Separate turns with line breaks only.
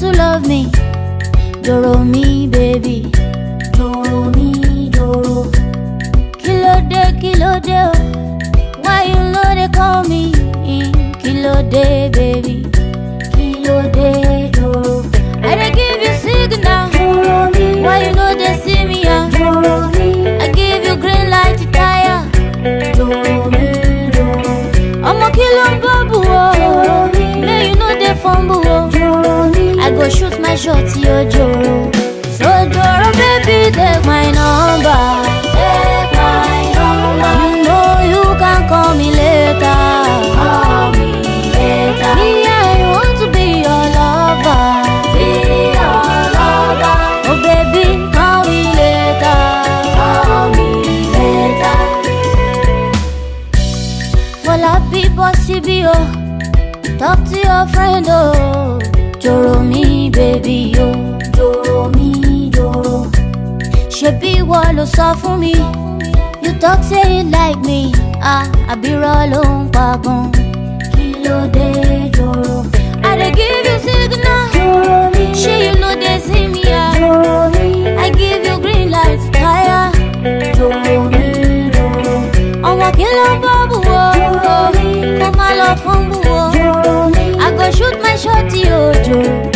to love me. Doro mi, baby. Doro mi, doro. Kílódé, kílódé, oh. Why you know they call me? Kílódé, baby. Kílódé, doro. I dey give you signal.
Doro mi,
Why you know they see me? ah?
doro mi,
I give you green light to tire.
doro mi, doro,
Ọmọ kí ló ń bọ́ bù o? May you no dey fumble o.
doro mi.
I go shoot my shot yo joro. So joro baby take my number.
Take my number,
You know you can call me later.
call me later.
Me I want to be your lover.
Be your lover,
Oh baby call me later.
call me later.
Fọlá bí bọ́ síbí o. Talk to your friend o. Joro mi baby o.
Doro mi, doro,
ṣebí ìwọ ló sọ fún mi you talk say you like me ah àbírọ̀ ló ń pa gan.
kí ló dé doro?
i dey give you signal
Doro mi,
ṣé you no dey see me ah
doro mi,
i give you green light tire.
doro mi, doro,
ọmọ kí ló ń bọ́ bù o kó má lọ fún bù o
doro mi,
i go shoot my shot yóò jò.